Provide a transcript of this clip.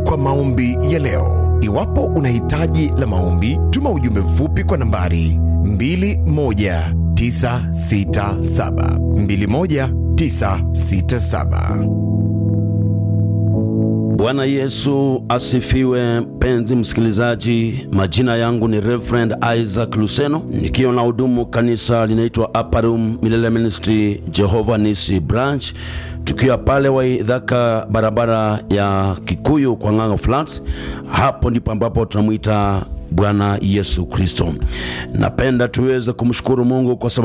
kwa maombi ya leo. Iwapo una hitaji la maombi, tuma ujumbe mfupi kwa nambari 21967 21967. Bwana Yesu asifiwe. Mpenzi msikilizaji, majina yangu ni Reverend Isaac Luseno, nikiwa na hudumu kanisa linaitwa Upper Room Milele Ministry Jehovah Nisi Branch, tukiwa pale Waidhaka, barabara ya Kikuyu kwa Ng'ang'a Flats. Hapo ndipo ambapo tunamwita Bwana Yesu Kristo. Napenda tuweze kumshukuru Mungu kwa sababu